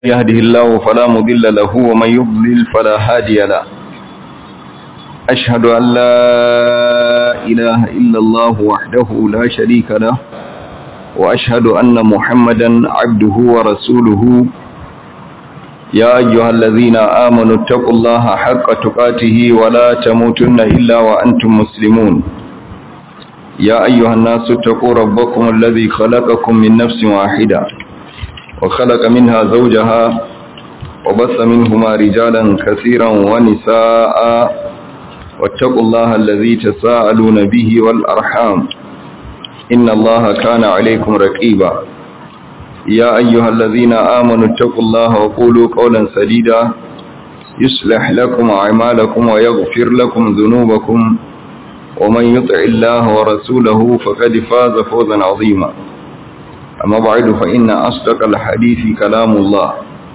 يهده الله فلا مضل له ومن يضلل فلا هادي له أشهد أن لا إله إلا الله وحده لا شريك له وأشهد أن محمدا عبده ورسوله يا أيها الذين آمنوا اتقوا الله حق تقاته ولا تموتن إلا وأنتم مسلمون يا أيها الناس اتقوا ربكم الذي خلقكم من نفس واحدة وخلق منها زوجها وبث منهما رجالا كثيرا ونساء واتقوا الله الذي تساءلون به والأرحام إن الله كان عليكم رقيبا يا أيها الذين آمنوا اتقوا الله وقولوا قولا سديدا يصلح لكم أعمالكم ويغفر لكم ذنوبكم ومن يطع الله ورسوله فقد فاز فوزا عظيما أما بعد فإن أصدق الحديث كلام الله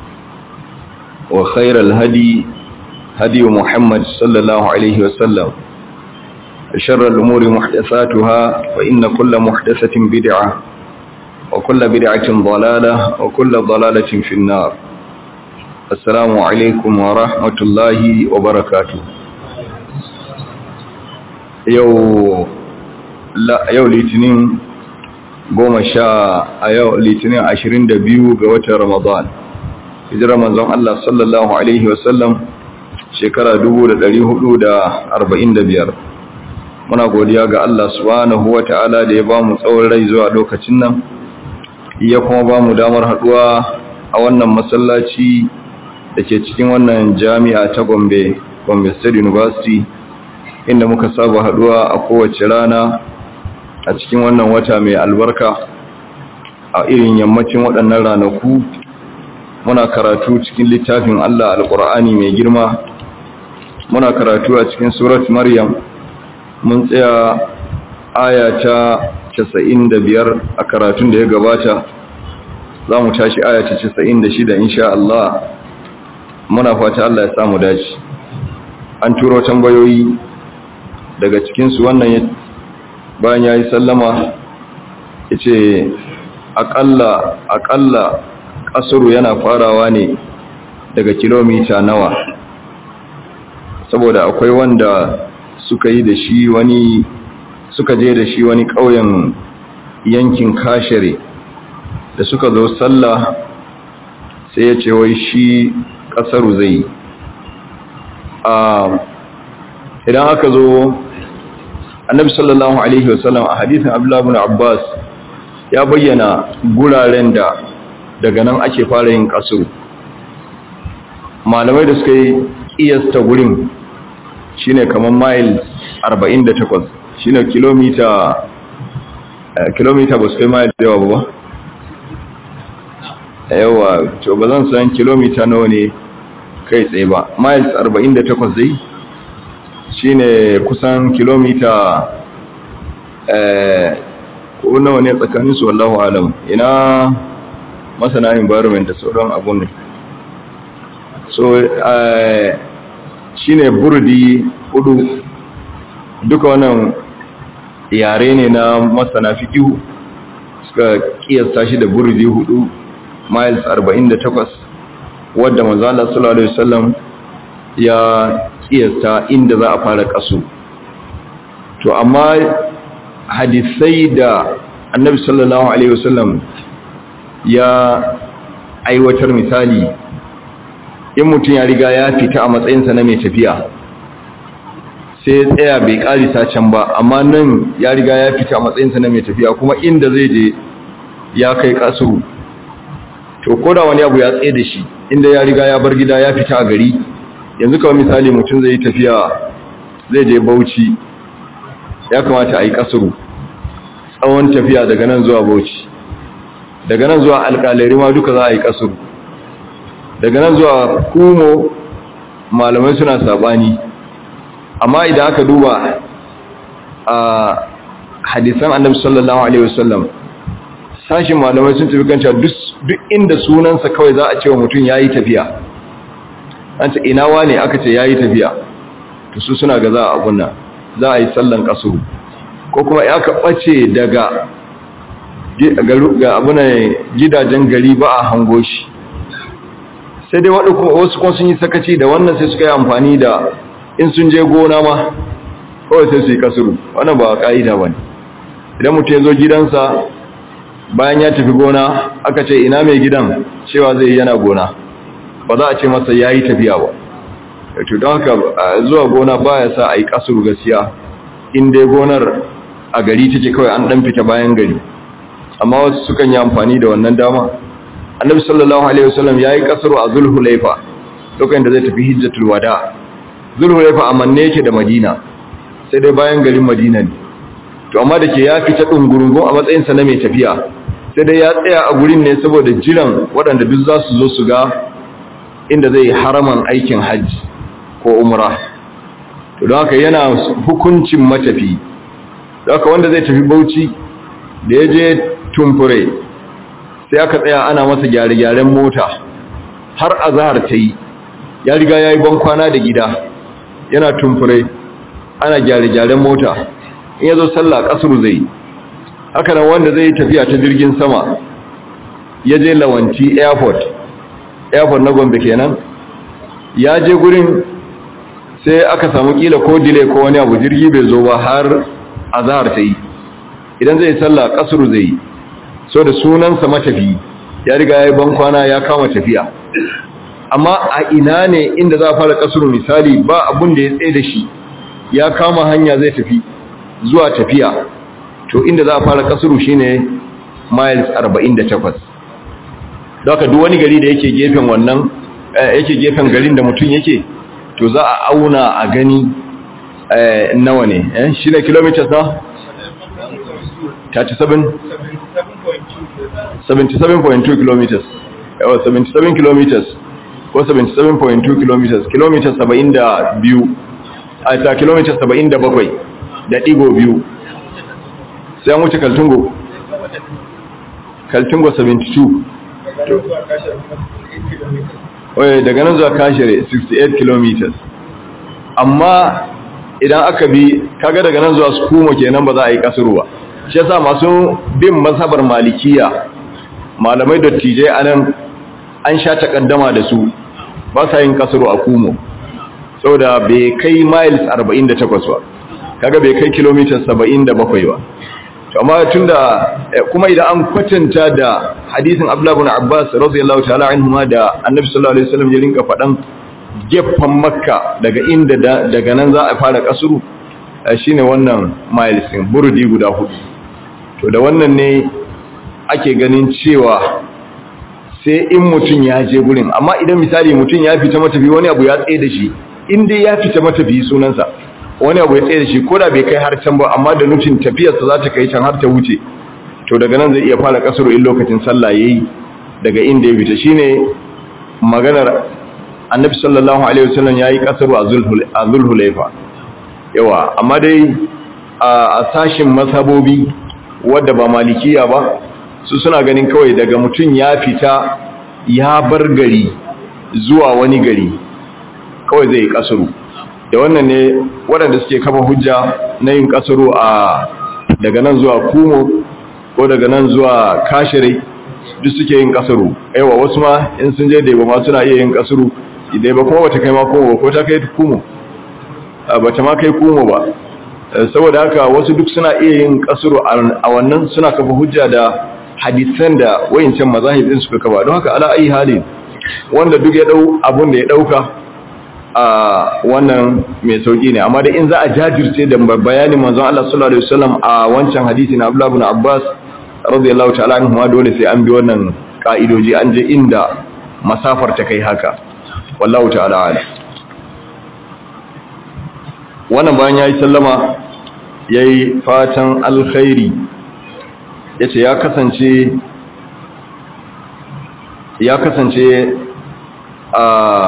وخير الهدي هدي محمد صلى الله عليه وسلم شر الأمور محدثاتها فإن كل محدثة بدعة وكل بدعة ضلالة وكل ضلالة في النار السلام عليكم ورحمة الله وبركاته يو لا يو litinin goma sha a yau litinin ashirin da biyu ga watan ramadan hijirar manzon Allah sallallahu Alaihi wasallam shekara dubu da dari hudu da arba'in da biyar muna godiya ga Allah subhanahu wa ta'ala da ya ba mu tsawon rai zuwa lokacin nan iya kuma ba mu damar haduwa a wannan masallaci da ke cikin wannan jami'a ta gombe gombe state university inda muka saba haduwa a kowace rana a cikin wannan wata mai albarka a irin yammacin waɗannan ranaku muna karatu cikin littafin Allah alƙur'ani mai girma muna karatu a cikin surat maryam mun tsaya aya ta 95 a karatun da ya gabata za mu tashi aya ta 96 insha Allah muna fata Allah ya samu dace an turo tambayoyi daga cikinsu wannan bayan ya yi sallama ya ce aƙalla aƙalla ƙasuru yana farawa ne daga kilomita nawa saboda akwai wanda suka yi da shi wani suka je da shi wani ƙauyen yankin kashere da suka zo sallah sai ya ce wai shi ƙasaru zai idan aka zo annabi sallallahu alaihi wasallam a hadisin abdullahi ibn abbas ya bayyana guraren da daga nan ake fara yin kasuru malamai da suka yi kiyasta gurin shine kamar mile 48 shine kilomita kilomita ba su kai mile yawa ba yawa to ba zan san kilomita nawa ne kai tsaye ba miles 48 zai shine kusan kilomita ko nawa ne tsakanin su wallahu alam ina masana environment da sauran abun ne so shine burdi hudu duka wannan yare ne na masana fikihu suka kiyasta shi da burdi hudu miles 48 wadda manzo Allah sallallahu alaihi wasallam ya kiyasta inda za a fara kaso to amma hadisai da annabi sallallahu alaihi wasallam ya aiwatar misali in mutum ya riga ya fita a matsayinsa na mai tafiya sai tsaya bai karisa can ba amma nan ya riga ya fita a matsayinsa na mai tafiya kuma inda zai je ya kai kaso to koda wani abu ya tsaye da shi inda ya riga ya bar gida ya fita a gari yanzu kawai misali mutum zai tafiya zai je bauchi ya kamata a yi kasuru tsawon tafiya daga nan zuwa bauchi daga nan zuwa alkalari ma duka za a yi kasuru daga nan zuwa kumo malamai suna sabani amma idan aka duba a hadisan annabi sallallahu alaihi wasallam sashin malamai sun tafi kanta duk inda sunansa kawai za a ce wa mutum ya yi tafiya an ce ina wane aka ce ya yi tafiya to su suna ga za a abunna za a yi sallan kasuru ko kuma ya ka ɓace daga ga abuna gidajen gari ba a hango shi sai dai wasu kuma sun yi sakaci da wannan sai suka yi amfani da in sun je gona ma kawai sai su yi kasuru wannan ba ka'ida ba ne idan mutum ya zo gidansa bayan ya tafi gona aka ce ina mai gidan cewa zai yana gona ba za a ce masa ya yi tafiya ba to don haka zuwa gona ba ya sa a yi kasuru gaskiya in dai gonar a gari take kawai an dan fita bayan gari amma wasu sukan yi amfani da wannan dama annabi sallallahu alaihi wasallam yayi kasru a zulhulaifa lokacin da zai tafi hijjatul wada zulhulaifa amanne yake da madina sai dai bayan garin madina ne to amma da ke ya fita dungurungun a matsayin sa na mai tafiya sai dai ya tsaya a gurin ne saboda jiran waɗanda duk za su zo su ga inda zai haraman aikin hajji ko umra to don haka yana hukuncin matafi don haka wanda zai tafi bauchi da ya je tumfure sai aka tsaya ana masa gyare-gyaren mota har azahar ta yi ya riga ya yi bankwana da gida yana tumfure ana gyare-gyaren mota in ya zo sallah kasuru zai haka nan wanda zai tafiya ta jirgin sama ya je lawanci airport airport na gombe kenan ya je gurin sai aka samu kila ko dile ko wani abu jirgi bai zo ba har azahar ta yi idan zai sallah kasuru zai yi so da sunansa matafi ya riga ya yi bankwana ya kama tafiya amma a ina ne inda za a fara kasuru misali ba abun da ya tsaye da shi ya kama hanya zai tafi zuwa tafiya to inda za a fara kasuru shine miles 48 daga duk wani gari da yake gefen wannan yake gefen garin da mutum yake to za a auna a gani nawa ne shi ne kilometers na 37 77.2 kilometers yawa 77 kilometers ko 77.2 kilometers kilometers 72 a ta kilometers 77 da digo biyu sai an wuce kaltungo kaltungo 72 oye daga nan zuwa kashere 68 kilometers amma idan aka bi kaga daga nan zuwa skumo kenan ba za a yi kasurwa shi yasa masu bin mazhabar malikiya malamai dattijai anan an sha takaddama da su ba sa yin kasuru a kumo saboda bai kai miles 48 ba kaga bai kai kilometers 77 ba to amma tunda kuma idan an kwatanta da hadisin Abdullah ibn Abbas radiyallahu ta'ala anhuma da Annabi sallallahu alaihi wasallam ya rinka fadan gefen Makka daga inda daga nan za a fara kasuru shine wannan miles din burudi guda hudu to da wannan ne ake ganin cewa sai in mutum ya je gurin amma idan misali mutum ya fita matafi wani abu ya tsaye da shi in dai ya fita matafi sunansa wani abu ya tsaye da shi ko da bai kai har can ba amma da nufin tafiyarsa za ta kai can har ta wuce to daga nan zai iya fara kasaro in lokacin sallah yayi daga inda ya fita shine maganar annabi sallallahu alaihi wasallam yayi kasaro a zulhulaifa yawa amma dai a sashin masabobi wadda ba malikiya ba su suna ganin kawai daga mutum ya fita ya bar gari zuwa wani gari kawai zai yi kasuru da wannan ne waɗanda suke kafa hujja na yin kasuru a daga nan zuwa kumo ko daga nan zuwa kashirai duk suke yin kasuru aiwa wasu ma in sun je da ma suna iya yin kasuru idai ba kuma bata kai ma kumo ko ta kai kumo bata ma kai kumo ba saboda haka wasu duk suna iya yin kasuru a wannan suna kafa hujja da hadisan da wayancan mazahib din suka kafa don haka ala ayi halin wanda duk ya dau abun da ya dauka a wannan mai sauki ne amma da in za a jajirce da bayanin manzon Allah sallallahu alaihi wasallam a wancan hadisi na Abdullah ibn Abbas radiyallahu ta'ala anhu ma dole sai an bi wannan ka'idoji an je inda masafar ta kai haka wallahu ta'ala ala wannan bayan yayi sallama yayi fatan alkhairi yace ya kasance ya kasance a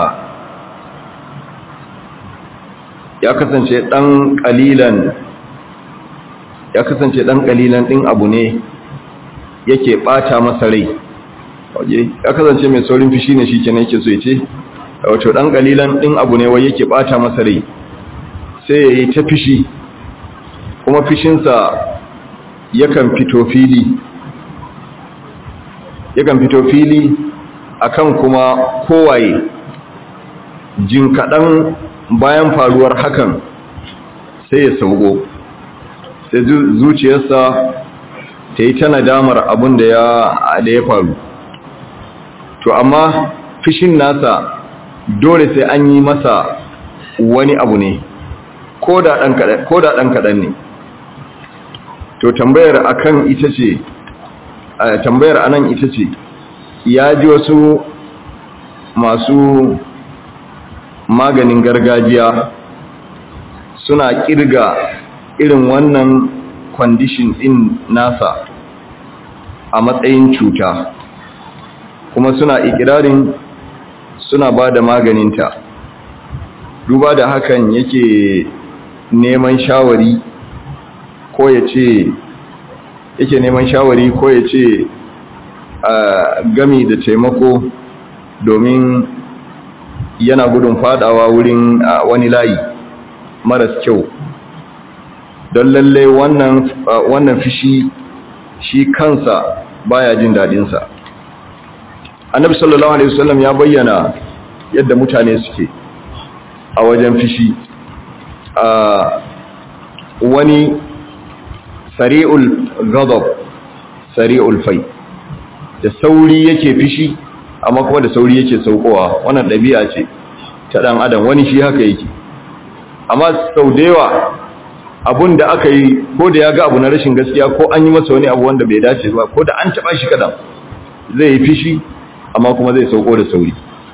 ya kasance dan kalilan ya kasance dan kalilan din abu ne yake bata masa rai waje ya kasance mai saurin fishi ne shikenan yake so yace wato dan kalilan din abu ne wai yake bata masa rai sai yayi ta fishi kuma fishinsa yakan fito fili yakan fito fili akan kuma kowaye jin kaɗan bayan faruwar hakan sai ya sauko sai zuciyarsa ta yi ta nadamar abin da ya faru to amma fishin nasa dole sai an yi masa wani abu ne ko da ɗan kaɗan ne to tambayar akan ita ce tambayar anan ita ce ya ji wasu masu maganin gargajiya suna kirga irin wannan kwandishin din nasa a matsayin cuta kuma suna ikirarin suna ba da maganinta duba da hakan yake neman shawari ko ya ce yake neman shawari ko ya ce gami da taimako domin yana gudun fadawa wurin wani layi maras kyau don lalle wannan wannan fishi shi kansa baya jin dadinsa annabi sallallahu alaihi wasallam ya bayyana yadda mutane suke a wajen fishi wani sari'ul ghadab sari'ul fai da sauri yake fishi amma kuma da sauri yake saukowa wannan ɗabi'a ce ta ɗan adam wani shi haka yake amma sau da yawa abun da aka yi ko da ya ga abu na rashin gaskiya ko an yi masa wani abu wanda bai dace ba ko da an taɓa shi kaɗan zai yi fishi amma kuma zai sauko da sauri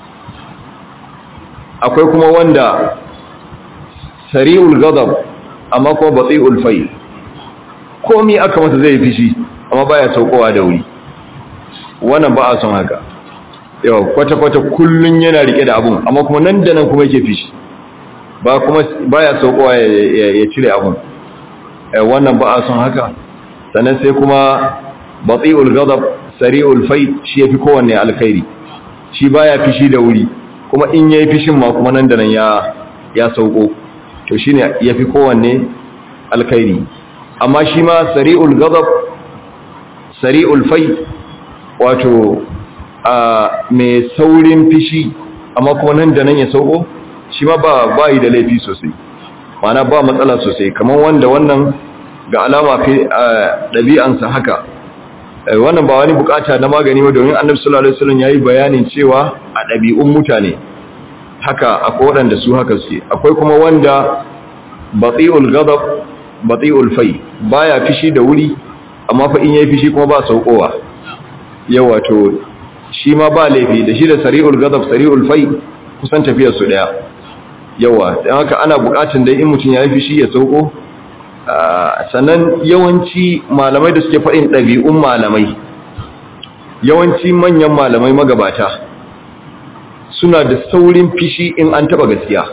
akwai kuma wanda sari'ul ghadab amma kuma bati'ul fai komi aka masa zai yi fishi amma baya saukowa da wuri wannan ba a son haka yawa kwata-kwata kullun yana rike da abun amma kuma nan da nan kuma yake fishi ba kuma baya saukowa ya cire abun wannan ba a son haka sannan sai kuma bati'ul ghadab sari'ul fai shi yafi kowanne alkhairi shi baya fishi da wuri kuma in yayi fishin ma kuma nan da nan ya ya sauko to shine yafi kowanne alkhairi amma shi ma sari'ul ghadab sari'ul fai wato a mai saurin fishi amma kuma nan da nan ya sauko shi ma ba ba yi da laifi sosai mana ba matsala sosai kamar wanda wannan ga alama fi ɗabi'ansa haka wannan ba wani bukata na magani ba domin annabi sallallahu alaihi wasallam yayi bayanin cewa a ɗabi'un mutane haka akwai waɗanda su haka suke akwai kuma wanda bati'ul ghadab bati'ul fai baya fishi da wuri amma fa in yayi fishi kuma ba saukowa yawa to shi ma ba laifi da shi da sari'ul ghadab sari'ul fai kusan tafiyar su daya yawa dan haka ana bukatun dai in mutun yayi fishi ya sauko sannan yawanci malamai da suke faɗin ɗabi'un malamai yawanci manyan malamai magabata suna da saurin fishi in an taba gaskiya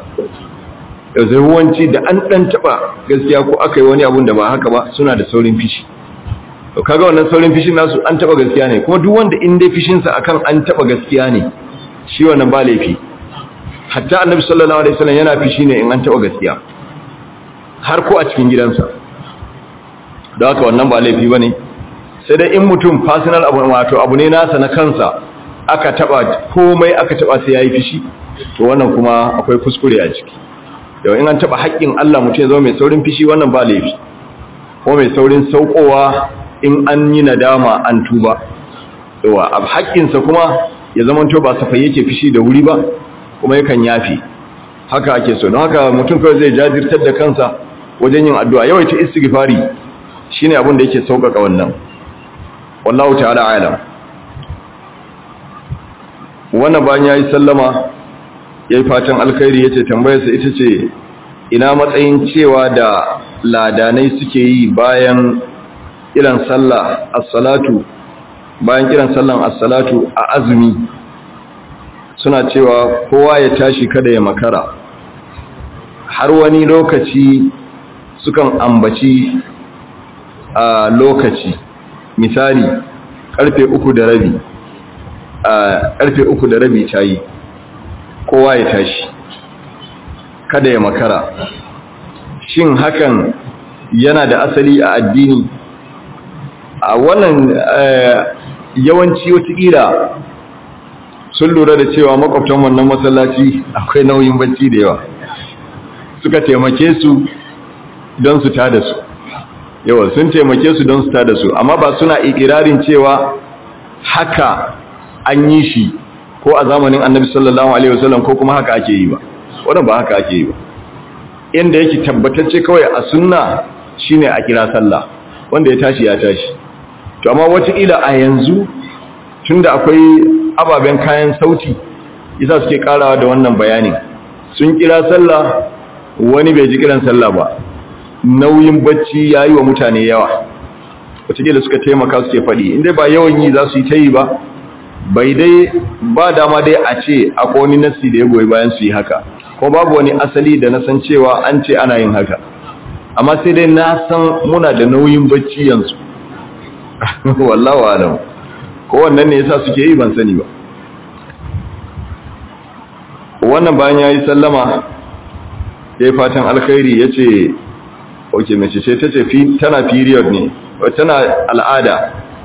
yawanci da an ɗan taba gaskiya ko aka yi wani abun da ba haka ba suna da saurin fishi to kaga wannan saurin fishin nasu an taba gaskiya ne kuma duk wanda in dai fishin sa akan an taba gaskiya ne shi wannan ba laifi hatta annabi sallallahu alaihi wasallam yana fishi ne in an taba gaskiya har ko a cikin gidansa da haka wannan ba laifi bane sai dai in mutum personal abu wato abu ne nasa na kansa aka taba komai aka taba sai yayi fishi to wannan kuma akwai kuskure a ciki yau in an taba haƙƙin Allah mutum ya zama mai saurin fishi wannan ba laifi ko mai saurin saukowa in an yi nadama an tuba yawa ab haƙƙinsa kuma ya zama to ba safai yake fishi da wuri ba kuma yakan yafi haka ake so don haka mutum kawai zai jajirtar da kansa wajen yin addu'a yawaita istighfari shine abin da yake sauƙaƙa wannan wallahu ta'ala alam wannan bayan yayi sallama yayi fatan alkhairi yace tambayarsa ita ce ina matsayin cewa da ladanai suke yi bayan kiran sallah as-salatu bayan kiran sallan as-salatu a azumi suna cewa kowa ya tashi kada ya makara har wani lokaci sukan ambaci a lokaci misali karfe uku da rabi a karfe uku da rabi tayi kowa ya tashi kada ya makara shin hakan yana da asali a addini a wannan yawanci watakila sun lura da cewa makwabtan wannan masallaci akwai nauyin bacci da yawa suka taimake su don su tada su yawa sun taimake su don su tada su amma ba suna ikirarin cewa haka an yi shi ko a zamanin annabi sallallahu alaihi wasallam ko kuma haka ake yi ba wannan ba haka ake yi ba inda yake tabbatacce kawai a sunna shine a kira sallah wanda ya tashi ya tashi to amma wataƙila a yanzu tunda akwai ababen kayan sauti isa suke karawa da wannan bayanin sun kira sallah wani bai ji kiran sallah ba nauyin bacci ya yi wa mutane yawa wataƙila suka taimaka suke faɗi inda ba yawan yi za su yi ta yi ba bai dai ba dama dai a ce akwai wani nassi da ya goyi bayan su yi haka ko babu wani asali da na san cewa an ce ana yin haka amma sai dai na san muna da nauyin bacci yanzu wallahu alam ko wannan ne yasa suke yi ban sani ba wannan bayan yayi sallama yayi fatan alkhairi yace okay mace ce tace fi tana period ne tana al'ada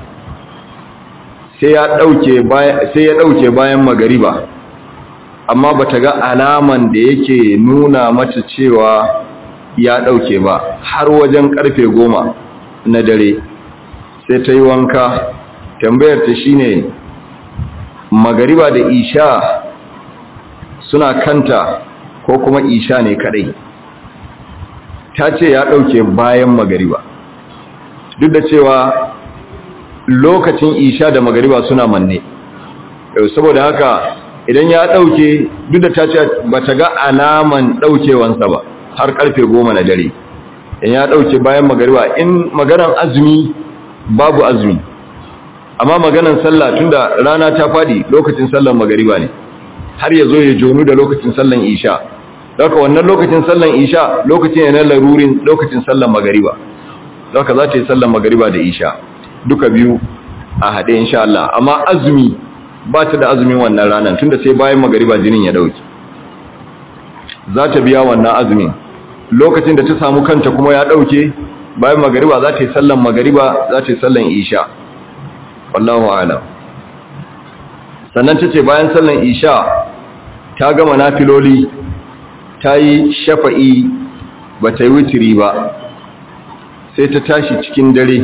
sai ya dauke bayan sai ya dauke bayan magariba amma bata ga alaman da yake nuna mata cewa ya dauke ba har wajen karfe goma na dare sai ta yi wanka tambayar ta shine magariba da isha suna kanta ko kuma isha ne kadai ta ce ya dauke bayan magariba duk da cewa lokacin isha da magariba suna manne saboda haka idan ya dauke duk da ta ce bata ga alaman daukewansa ba har karfe goma na dare in ya dauke bayan magariba in maganan azumi babu azumi amma maganan sallah tunda rana ta fadi lokacin sallan magariba ne har ya zo ya jonu da lokacin sallan isha daga wannan lokacin sallan isha lokacin yana larurin lokacin sallan magariba daga za ta yi sallan magariba da isha duka biyu a haɗe insha Allah amma azumi ba ta da azumin wannan ranar tunda sai bayan magariba jinin ya dauki za ta biya wannan azumin lokacin da ta samu kanta kuma ya dauke bayan magariba za ta yi sallan magariba za ta yi sallan isha wallahu alam sannan ta ce bayan sallan isha ta gama nafiloli ta yi shafa'i ba ta yi wutiri ba sai ta tashi cikin dare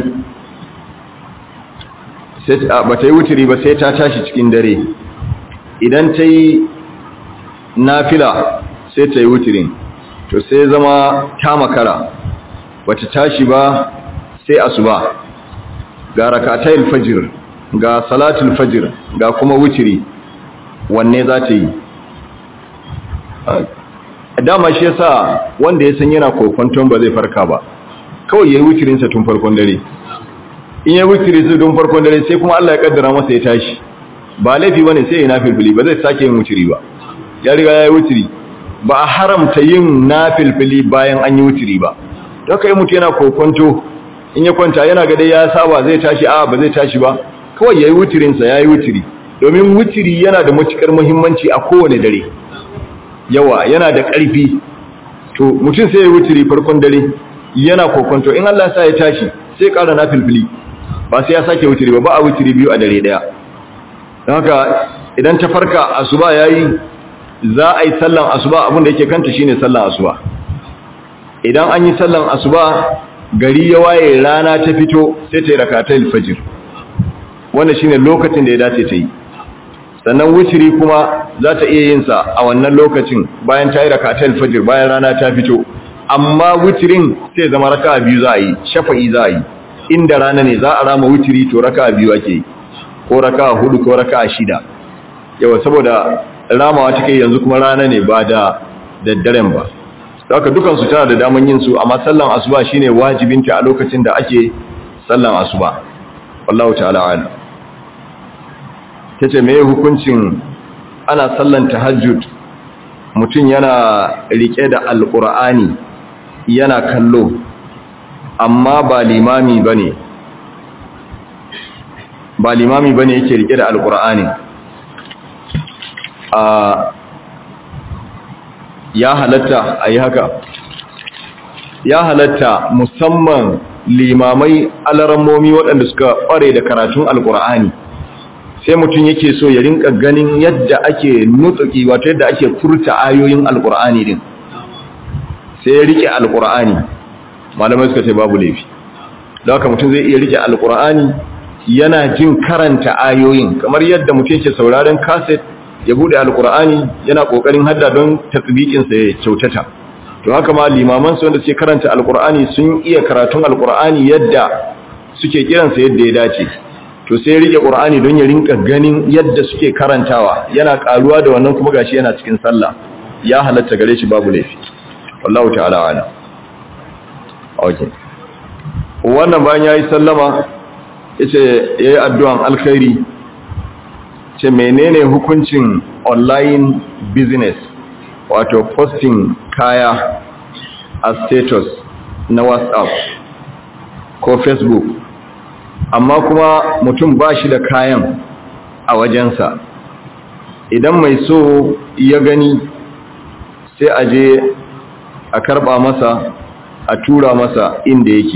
ba ta yi wutiri ba sai ta tashi cikin dare idan ta yi nafila sai ta yi wutirin to sai zama ta makara bata tashi ba sai asuba ga rakatayil fajr ga salatul fajr ga kuma wutiri wanne za ta yi dama shi yasa wanda ya san yana kokonton ba zai farka ba kawai yayi wutirin sa tun farkon dare in yayi wutiri sa tun farkon dare sai kuma Allah ya kaddara masa ya tashi ba laifi bane sai ya nafilfili ba zai sake yin wutiri ba ya riga yayi wutiri ba a haramta yin nafilfili bayan an yi wutiri ba don ka yi mutu yana kokonto in ya kwanta yana ga dai ya saba zai tashi a ba zai tashi ba kawai ya yi wutirinsa ya yi wutiri domin wutiri yana da matukar muhimmanci a kowane dare yawa yana da ƙarfi to mutum sai ya yi wutiri farkon dare yana kokonto in Allah sa ya tashi sai ƙara na filfili ba sai ya sake wutiri ba ba a wutiri biyu a dare ɗaya don haka idan ta farka asuba ya yi za a yi sallan asuba abinda yake kanta shine sallan asuba idan an yi sallan asuba gari ya waye rana ta fito sai ta yi rakatai fajir wanda shine lokacin da ya dace ta yi sannan wutiri kuma za ta iya yin sa a wannan lokacin bayan ta yi rakatai fajir bayan rana ta fito amma wutirin sai zama raka'a biyu za a yi shafa'i za a yi inda rana ne za a rama wutiri to raka'a biyu ake yi ko raka'a hudu ko raka'a shida yawa saboda ramawa take yanzu kuma rana ne ba da daddaren ba haka dukansu tana da daman yin su amma sallan asuba shine wajibinta a lokacin da ake sallan asuba wallahu ta'ala alim tace meye hukuncin ana sallan tahajjud mutum yana rike da alqur'ani yana kallo amma ba limami bane ba limami bane yake rike da alqur'ani a ya halatta a yi haka ya halatta musamman limamai alarammomi waɗanda suka ƙware da karatun alƙur'ani sai mutum yake so ya rinka ganin yadda ake nutsuki wato yadda ake furta ayoyin alkur'ani din sai ya rike alkur'ani malamai suka ce babu laifi don haka mutum zai iya rike alkur'ani yana jin karanta ayoyin kamar yadda mutum yake sauraron kaset ya bude alkur'ani yana kokarin hadda don tasbiqinsa ya kyautata to haka ma limaman su wanda suke karanta alkur'ani sun iya karatun alkur'ani yadda suke kiransa yadda ya dace to sai rike qur'ani don ya rinka ganin yadda suke karantawa yana karuwa da wannan kuma gashi yana cikin sallah ya halatta gare shi babu laifi wallahu ta'ala ala okay wannan bayan yayi sallama yace yayi addu'an alkhairi ce menene hukuncin online business wato posting kaya a status na whatsapp ko facebook amma kuma mutum ba shi da kayan a wajensa idan mai so ya gani sai a je a karba masa a tura masa inda yake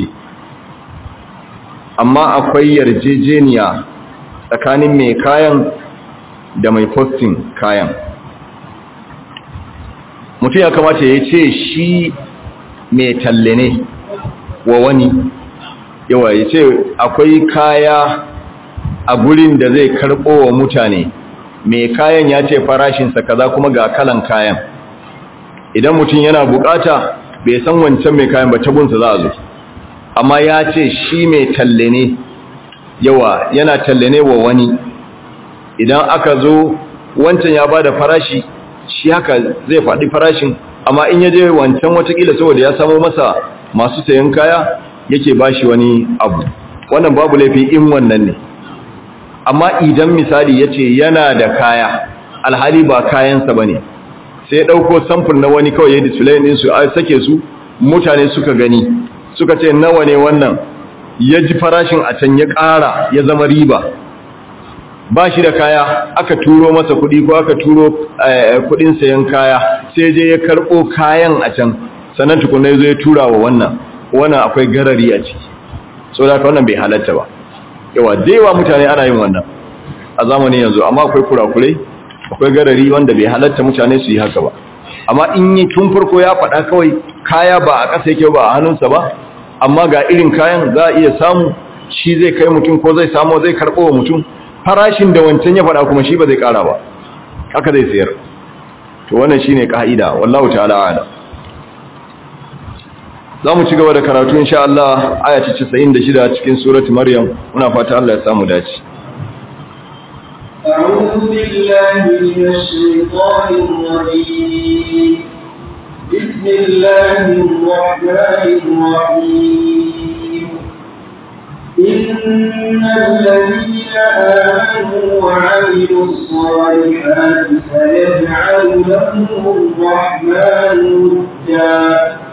amma akwai yarjejeniya tsakanin mai kayan da mai posting kayan mutum ya kamata ya ce shi mai talle ne wa wani yawa ya ce akwai kaya a gurin da zai karɓo wa mutane mai kayan ya ce farashinsa kaza kuma ga kalan kayan idan mutum yana bukata bai san wancan mai kayan ba tabunsa za a zo amma ya ce shi mai talle ne yawa yana talle ne wa wani idan aka zo wancan ya ba da farashi shi haka zai faɗi farashin amma in ya je wancan watakila saboda ya samo masa masu sayan kaya yake bashi wani abu wannan babu laifi in wannan ne amma idan misali yace yana da kaya alhali ba kayansa bane sai dauko sample na wani kawai ya display din su a sake su mutane suka gani suka ce nawa ne wannan ya ji farashin a can ya ƙara ya zama riba ba shi da kaya aka turo masa kuɗi ko aka turo kuɗin sayan kaya sai je ya karɓo kayan a can sannan tukunai zo ya tura wa wannan wannan akwai garari a ciki so da wannan bai halatta ba yawa dewa mutane ana yin wannan a zamanin yanzu amma akwai kurakurai akwai garari wanda bai halatta mutane su yi haka ba amma in yi tun farko ya faɗa kawai kaya ba a ƙasa yake ba a hannunsa ba amma ga irin kayan za a iya samu shi zai kai mutum ko zai samu zai karɓo wa mutum farashin da wancan ya faɗa kuma shi ba zai ƙara ba haka zai sayar to wannan shine ka'ida wallahu ta'ala a'lam za mu ci gaba da karatu insha Allah aya ta 96 cikin surati Maryam muna fata Allah ya samu dace أعوذ بالله من الشيطان الرجيم بسم الله الرحمن الرحيم إن الذين آمنوا وعملوا الصالحات سيجعل لهم الرحمن ودا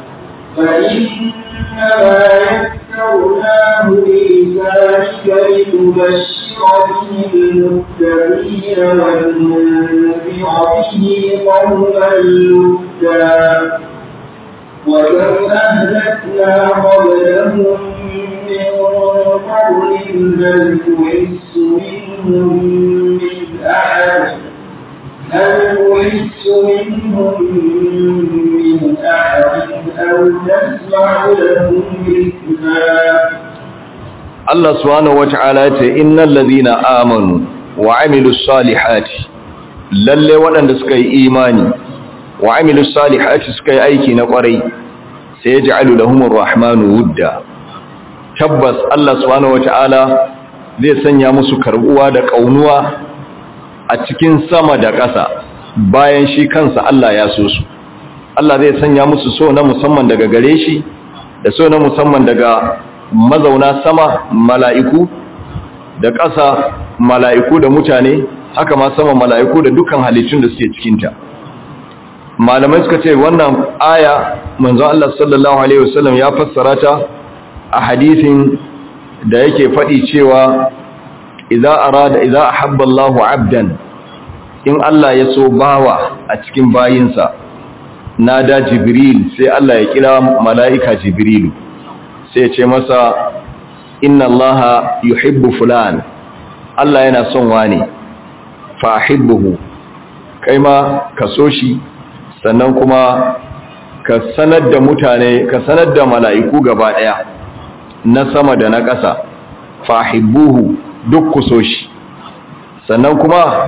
فإنما يسرناه بلسانك لتبشر به المتقين وتنذر به قوما لدا وكم أهلكنا قبلهم من قرن هل تحس منهم من أحد هل تحس منهم من أحد أو تسمع لهم ركنا Allah subhanahu wata'ala ce innal ladhina amanu wa amilus salihati lalle waɗanda suka yi imani wa amilus salihati suka yi aiki na ƙwarai sai yaj'alu lahumur rahmanu wudda tabbas Allah subhanahu wata'ala zai sanya musu karbuwa da kaunuwa a cikin sama da ƙasa bayan shi kansa Allah ya so su Allah zai sanya musu so na musamman daga gare shi da so na musamman daga mazauna sama mala'iku da ƙasa mala'iku da mutane haka ma sama mala'iku da dukkan halittun da suke cikinta malamai suka ce wannan aya manzon Allah sallallahu alaihi wasallam ya fassara ta a hadisin da yake faɗi cewa idza arada idza ahabba Allahu 'abdan in Allah ya so bawa a cikin bayinsa nada jibril sai Allah ya kira mala'ika jibrilu sai ce masa inna allaha yuhibbu fulan Allah yana son wane fa ahibbuhu kai ma ka so shi sannan kuma ka sanar da mutane ka sanar da mala'iku gaba daya na sama da na ƙasa fa ahibbuhu duk ku so shi sannan kuma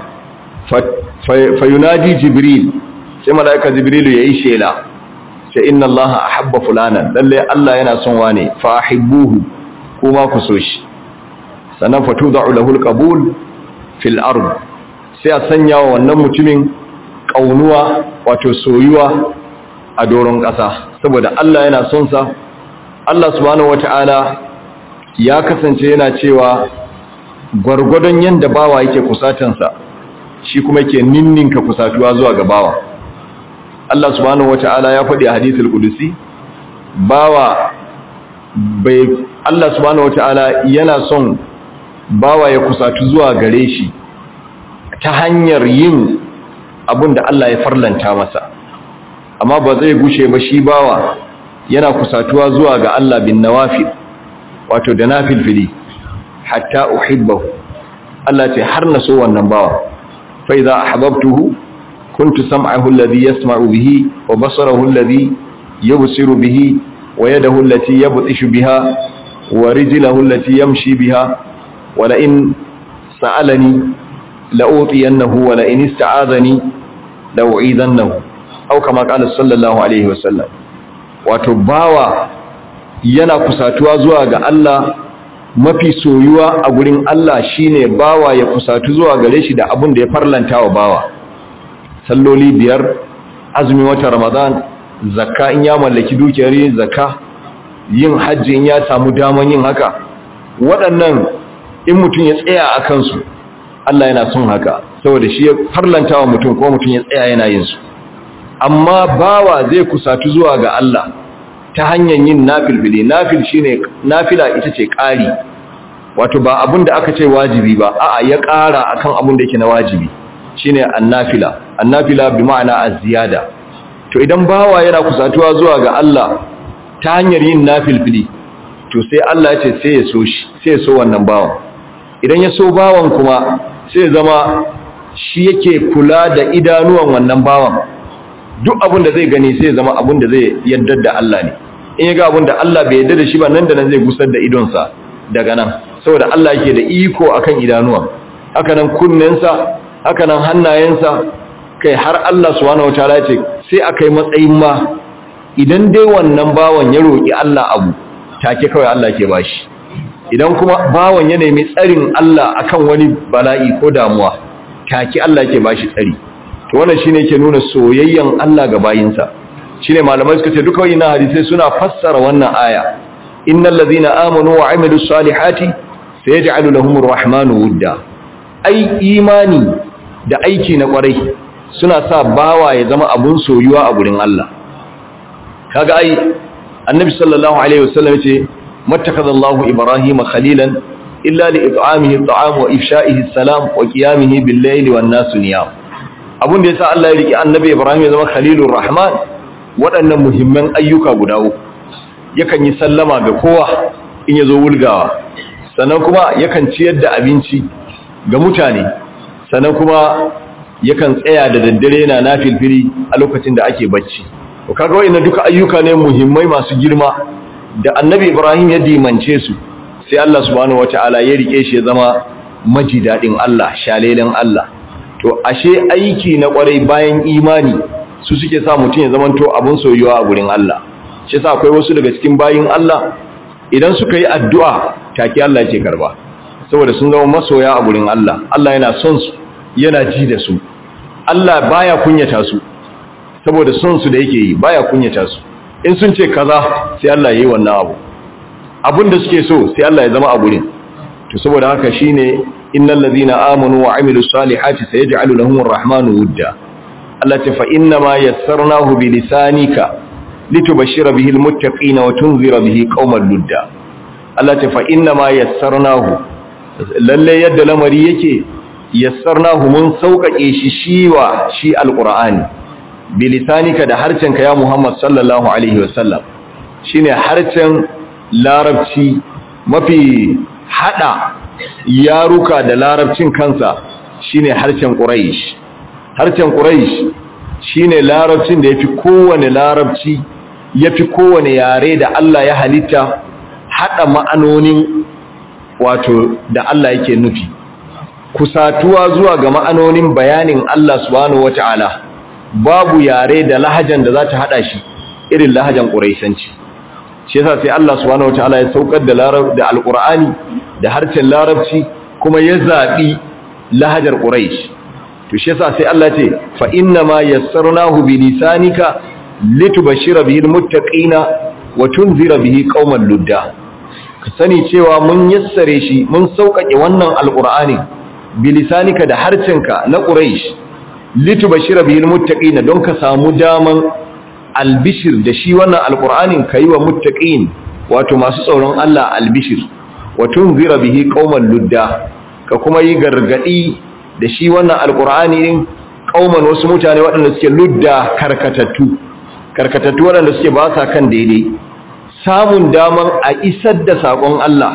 fa yunadi jibril sai mala'ika jibrilu yayi shela sai inna allaha ahabba fulanan lalle Allah yana son wane fa ahibbuhu kuma ku so shi sannan fatuda'u lahu alqabul fil ard sai a sanya wa wannan mutumin kaunuwa wato soyuwa a doron ƙasa saboda Allah yana son sa Allah subhanahu wata'ala ya kasance yana cewa gwargwadon yanda bawa yake kusatan sa shi kuma yake ninninka kusatuwa zuwa ga bawa Allah subhanahu wata'ala ya faɗi a hadithul qudusi bawa bai Allah subhanahu wata'ala yana son bawa ya kusatu zuwa gare shi ta hanyar yin abin da Allah ya farlanta masa amma ba zai gushe ba shi bawa yana kusatuwa zuwa ga Allah bin nawafil wato da nafilfili hatta uhibbahu Allah ce har na so wannan bawa fa idza ahbabtuhu kuntu sam'ahu alladhi yasma'u bihi wa basarahu alladhi yubsiru bihi wa yadahu allati yabtishu biha wa rijluhu allati yamshi biha ولئن سألني لأوطينه ولئن استعاذني لأعيذنه أو كما قال صلى الله عليه وسلم وتباوى yana kusatuwa zuwa ga Allah mafi soyuwa a gurin Allah shine bawa ya kusatu zuwa gare shi da abin da ya farlanta wa bawa salloli biyar azumi wata ramadan zakka in ya mallaki dukiyar yin zakka yin hajji in ya samu daman yin haka waɗannan in mutum ya tsaya a kansu Allah yana son haka saboda shi ya farlanta wa mutum ko mutum ya tsaya yana yin su amma bawa zai kusatu zuwa ga Allah ta hanyar yin nafilfili nafil shine nafila ita ce ƙari wato ba abin da aka ce wajibi ba a'a ya ƙara akan abin da yake na wajibi shine annafila annafila bi ma'ana az-ziyada to idan bawa yana kusatuwa zuwa ga Allah ta hanyar yin nafilfili to sai Allah ya ce sai ya so shi sai ya so wannan bawan idan ya so bawan kuma sai ya zama shi yake kula da idanuwan wannan bawan duk abin da zai gani sai ya zama abin da zai yadda da Allah ne in ya ga abin da Allah bai yadda da shi ba nan da nan zai gusar da idonsa daga nan saboda Allah yake da iko akan idanuwan haka nan kunnensa haka nan hannayensa kai har Allah subhanahu wataala ce sai akai matsayin ma idan dai wannan bawan ya roki Allah abu take kawai Allah ke bashi idan kuma bawan ya nemi tsarin Allah akan wani bala'i ko damuwa take Allah ke bashi tsari to wannan shine yake nuna soyayyen Allah ga bayinsa shine malamai suka ce duka wannan hadisi suna fassara wannan aya innal ladhina amanu wa amilus salihati sayaj'alu lahumur rahmanu wudda ai imani da aiki na kwarai suna sa bawa ya zama abun soyuwa a gurin Allah kaga ai annabi sallallahu alaihi wasallam yace mattakhadallahu ibrahima khalilan illa li it'amihi at'am wa ifsha'ihi salam wa qiyamihi bil layli wan nas niyam abun da yasa Allah ya riki annabi ibrahim ya zama khalilur rahman waɗannan muhimman ayyuka guda uku yakan yi sallama ga kowa in yazo wulgawa sannan kuma yakan ciyar da abinci ga mutane sannan kuma yakan tsaya da daddare yana nafilfili a lokacin da ake bacci to kaga wayannan duka ayyuka ne muhimmai masu girma da annabi Ibrahim ya dimance su sai Allah subhanahu wataala ya rike shi ya zama maji dadin Allah shalelen Allah to ashe aiki na kwarai bayan imani su suke sa mutum ya zamanto abun soyuwa a gurin Allah shi yasa akwai wasu daga cikin bayin Allah idan suka yi addu'a take Allah yake karba saboda sun zama masoya a gurin Allah Allah yana son su yana ji da su Allah baya kunyata su saboda son su da yake yi baya kunyata su in sun ce kaza sai Allah yayi wannan abu abin da suke so sai Allah ya zama a gurin to saboda haka shine innal ladhina amanu wa amilus salihati sayaj'alu lahumur rahmanu wudda Allah ta fa inna ma yassarnahu bi lisanika litubashshira bihi almuttaqina wa tunzira bihi qauman ludda Allah ta fa inna ma yassarnahu lalle yadda lamari yake yassarnahu mun sauƙaƙe shi shiwa shi alqur'ani bilisanika da harcenka ya Muhammad sallallahu alaihi wasallam shine harcen larabci mafi hada yaruka da larabcin kansa shine harshen quraish harshen quraish shine larabcin da yafi kowane larabci yafi kowane yare da Allah ya halitta hada ma'anonin wato da Allah yake nufi kusatuwa zuwa ga ma'anonin bayanin Allah subhanahu wata'ala babu yare da lahajan da za ta hada shi irin lahajan quraishanci shi yasa sai Allah subhanahu wataala ya saukar da larab da alqur'ani da harshen larabci kuma ya zabi lahajar quraish to shi yasa sai Allah ce fa inna ma yassarnahu bi lisanika litubashshira bihi almuttaqina wa tunzira bihi qauman ludda ka sani cewa mun yassare shi mun saukake wannan alqur'ani bi lisanika da harshenka na quraish litubashshira bihi almuttaqina don ka samu daman albishir da shi wannan alkur'anin ka yi wa muttaqin wato masu tsoron Allah albishir wa tunzira bihi qauman ludda ka kuma yi gargadi da shi wannan alkur'ani din qauman wasu mutane waɗanda suke ludda karkatattu karkatattu waɗanda suke ba sa kan daidai samun daman a isar da sakon Allah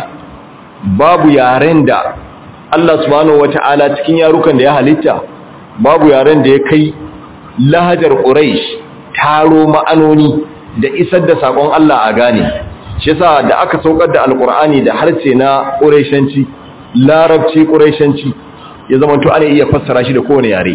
babu yaren da Allah subhanahu wata'ala cikin yarukan da ya halitta babu yaren da ya kai lahajar quraish taro ma'anoni da isar da sakon Allah a gane shi yasa da aka saukar da alkur'ani da harshe na quraishanci larabci quraishanci ya zama to ana iya fassara shi da kowane yare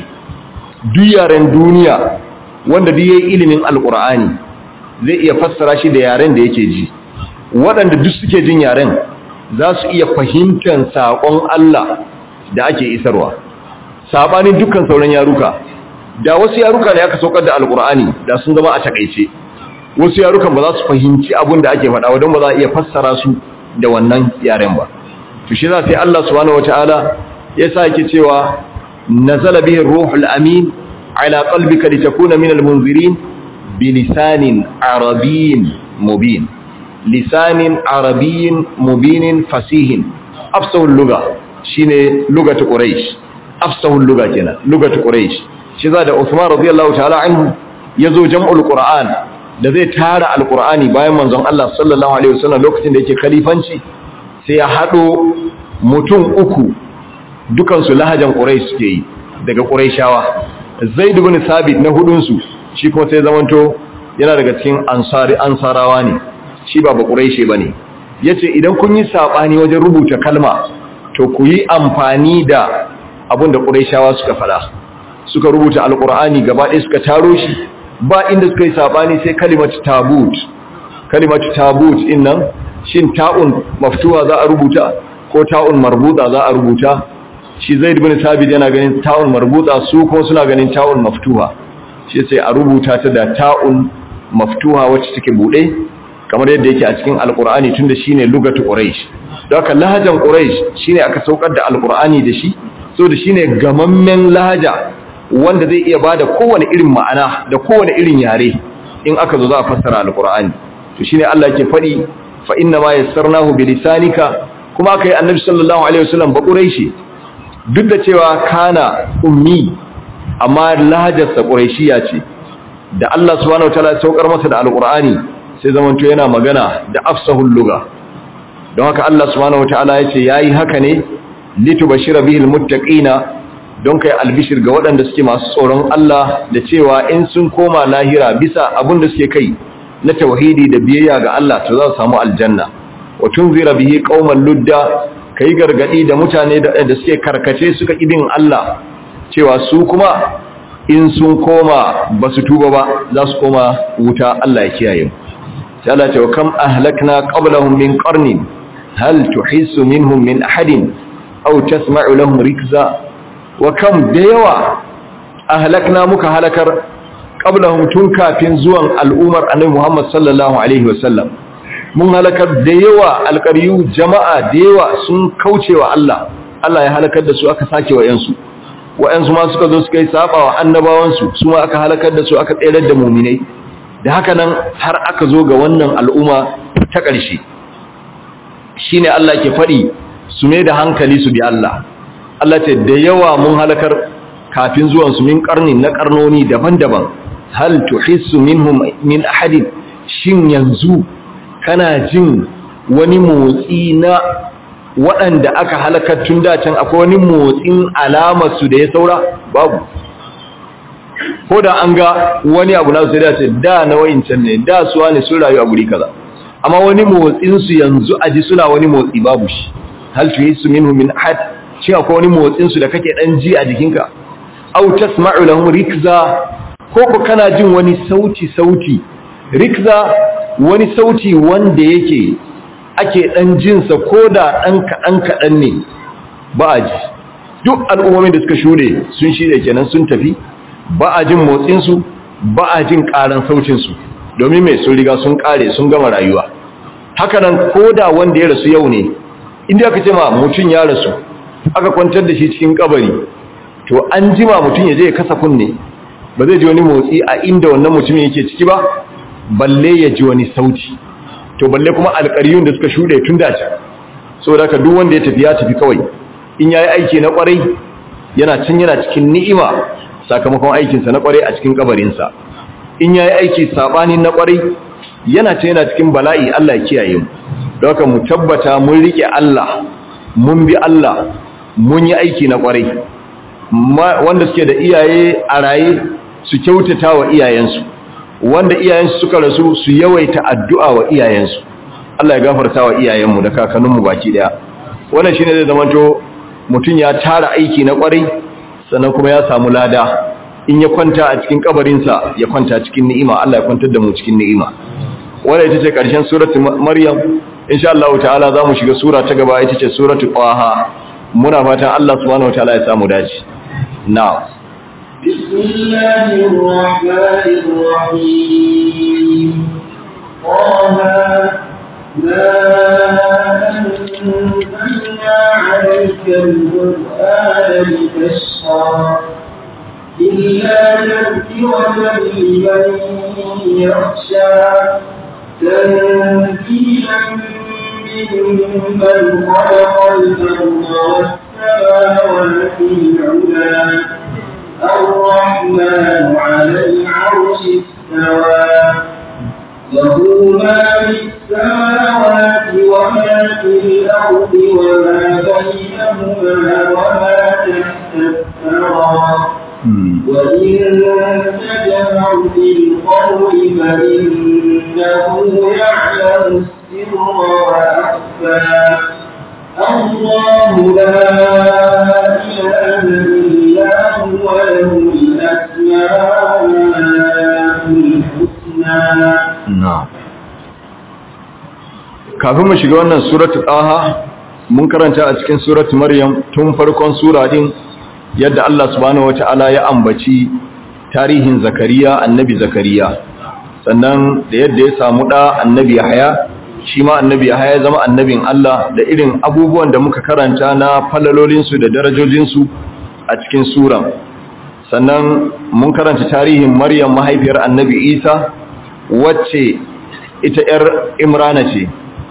duk yaren duniya wanda duk yayi ilimin alkur'ani zai iya fassara shi da yaren da yake ji waɗanda duk suke jin yaren za su iya fahimtar sakon Allah da ake isarwa sabanin dukkan sauran yaruka da wasu yaruka ne aka saukar da alkur'ani da sun zama a takaice wasu yarukan ba za su fahimci abin da ake faɗa don ba za a iya fassara su da wannan yaren ba to shi za sai Allah subhanahu wataala ya sa yake cewa nazala bihi ruhul amin ala qalbika litakuna minal munzirin bilisanin arabiyyin mubin lisanin arabiyyin mubinin fasihin afsahul lugha shine lugatu quraish afsahul lugha kenan lugatu quraish shi za da Usman radiyallahu ta'ala anhu yazo jam'ul Qur'an da zai tara alqur'ani bayan manzon Allah sallallahu alaihi wasallam lokacin da yake khalifanci sai ya hado mutum uku dukan su lahajan Quraysh suke yi daga Qurayshawa Zaid ibn Thabit na hudun su shi kuma sai zamanto yana daga cikin ansari ansarawa ne shi ba ba Qurayshi bane yace idan kun yi sabani wajen rubuta kalma to ku yi amfani da abinda Qurayshawa suka fada suka rubuta alkur'ani gaba ɗaya suka taro shi ba inda suka yi sabani sai kalimatu tabut kalimatu tabut din nan shin ta'un maftuha za a rubuta ko ta'un marbuta za a rubuta shi zaid bin sabit yana ganin ta'un marbuta su kuma suna ganin ta'un maftuha shi sai a rubuta ta da ta'un maftuha wacce take bude kamar yadda yake a cikin alkur'ani tunda shine lugatu quraish don haka lahajan quraish shine aka saukar da alkur'ani da shi so da shine gamammen lahaja wanda zai iya bada kowane irin ma'ana da kowane irin yare in aka zo za a fassara alqur'ani to shine Allah yake fadi fa inna ma yassarnahu bi lisanika kuma kai annabi sallallahu alaihi wasallam ba quraishi duk da cewa kana ummi amma lahajarsa quraishiya ce da Allah subhanahu wataala ya saukar masa da alqur'ani sai zamanto yana magana da afsahul lugha don haka Allah subhanahu wataala yace yayi haka ne litubashira bihil muttaqina don kai albishir ga waɗanda suke masu tsoron Allah da cewa in sun koma lahira bisa abin da suke kai na tauhidi da biyayya ga Allah to za su samu aljanna wa tunzira bihi qauman ludda kai gargadi da mutane da suke karkace suka ibin Allah cewa su kuma in sun koma ba su tuba ba za su koma wuta Allah ya kiyaye mu sai Allah ce wa kam ahlakna qablahum min qarnin hal tuhissu minhum min ahadin aw tasma'u lahum rikza wa kam da yawa ahlakna muka halakar qablahum tun kafin zuwan al'umar annabi Muhammad sallallahu alaihi wasallam mun halakar da yawa alqariyu jama'a da yawa sun kaucewa Allah Allah ya halakar da su aka sake wa yansu wa'yansu ma suka zo suka yi saba wa annabawansu su ma aka halakar da su aka tsere da muminai da haka nan har aka zo ga wannan al'umma ta ƙarshe shi ne Allah ke faɗi su ne da hankali su bi Allah Allah ce da yawa mun halakar kafin zuwansu min ƙarni na ƙarnoni daban-daban hal tuhissu minhum min ahadin shin yanzu kana jin wani motsi na waɗanda aka halakar tun dacen akwai wani motsin alamarsu da ya saura babu ko da an ga wani abu na sai dace da na wa'incan ne da suwa ne sun rayu a guri kaza amma wani motsinsu yanzu a ji suna wani motsi babu shi hal tuhisu minhu min ahad shi akwai wani motsinsu da kake dan ji a jikinka aw tasma'u lahum rikza ko ko kana jin wani sauti sauti rikza wani sauti wanda yake ake dan jin sa koda dan kadan kadan ne ba a ji duk al'ummomin da suka shude sun shirye kenan sun tafi ba a jin motsin su ba a jin karan sautin su domin mai sun riga sun kare sun gama rayuwa haka nan koda wanda ya rasu yau ne inda aka ce ma mutun ya rasu aka kwantar da shi cikin kabari to an jima mutum ya je ya kasa kunne ba zai ji wani motsi a inda wannan mutumin yake ciki ba balle ya ji wani sauti to balle kuma alƙaryun da suka shuɗe tun da can saboda haka duk wanda ya tafi ya tafi kawai in yayi aiki na kwarai yana cin yana cikin ni'ima sakamakon aikinsa na kwarai a cikin kabarinsa in yayi aiki sabanin na kwarai yana cin yana cikin bala'i Allah ya kiyaye mu don haka mu tabbata mun rike Allah mun bi Allah mun yi aiki na kwarai wanda suke da iyaye a raye su kyautata wa iyayensu wanda iyayensu suka rasu su yawaita addu'a wa iyayensu Allah ya gafarta wa iyayenmu da kakanninmu baki daya wannan shine zai zamanto mutum ya tara aiki na kwarai sannan kuma ya samu lada in ya kwanta a cikin kabarinsa ya kwanta cikin ni'ima Allah ya kwantar da mu cikin ni'ima wannan ita ce karshen suratul maryam insha Allah ta'ala zamu shiga sura ta gaba ita ce suratul qaha muna fatan Allah subhanahu wataala ya samu dace na'am بسم الله الرحمن الرحيم طه ما أنزلنا عليك القرآن لتشقى إلا تذكرة لمن يخشى تنزيلا ممن خلق الأرض والسماوات العلى الرحمن على العرش استوى له ما في السماوات وما في الأرض وما بينهما وما تحت الثرى وإن تجهر بالقول فإنه يعلم السر وأخفى الله لا إله إلا هو له الأسماء الحسنى na'am kafin mu shiga wannan suratul aha mun karanta a cikin suratul maryam tun farkon sura din yadda Allah subhanahu wataala ya ambaci tarihin zakariya annabi zakariya sannan da yadda ya samu da annabi yahya shi ma annabi yahya ya zama annabin Allah da irin abubuwan da muka karanta na falalolinsu da darajojinsu a cikin suran sannan mun karanta tarihin maryam mahaifiyar annabi isa wacce ita ‘yar imrana ce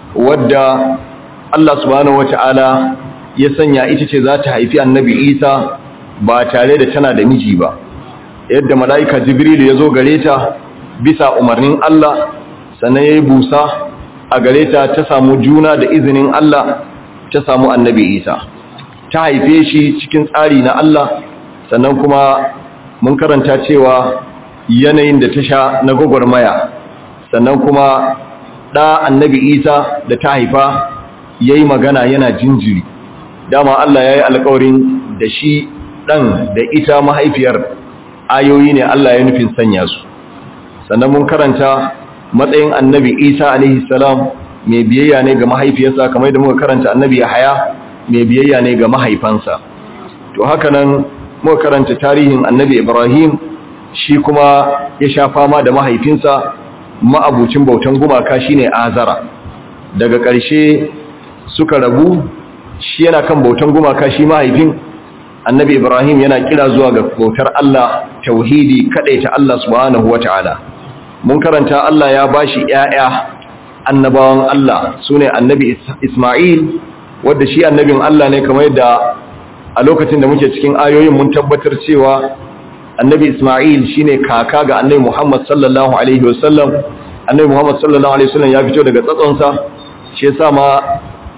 wadda Allah subhanahu wata'ala ya sanya ita ce za ta haifi annabi isa ba tare da tana da miji ba yadda mala'ika jibril ya zo gare ta bisa umarnin Allah sannan ya yi busa a gare ta ta samu juna da izinin Allah ta samu annabi isa ta haife shi cikin tsari na Allah sannan kuma mun karanta cewa yanayin da ta sha na gwagwarmaya sannan kuma ɗa annabi isa da ta haifa ya yi magana yana jinjiri dama Allah ya yi alkawarin da shi ɗan da ita mahaifiyar ayoyi ne Allah ya nufin sanya su sannan mun karanta matsayin annabi isa alaihi salam mai biyayya ne ga mahaifiyarsa kamar da muka karanta annabi yahaya mai biyayya ne ga mahaifansa to haka nan muka karanta tarihin annabi ibrahim shi kuma ya sha fama da mahaifinsa ma'abucin bautan gumaka shine azara daga ƙarshe suka rabu shi yana kan bautan gumaka shi mahaifin annabi ibrahim yana kira zuwa ga bautar Allah tauhidi ta Allah subhanahu wata'ala mun karanta Allah ya bashi ƴaƴa annabawan Allah sune annabi Isma'il wanda shi annabin Allah ne kamar yadda a lokacin da muke cikin ayoyin mun tabbatar cewa annabi Isma'il shine kaka ga annabi Muhammad sallallahu alaihi wasallam annabi Muhammad sallallahu alaihi wasallam ya fito daga tsatsonsa shi yasa ma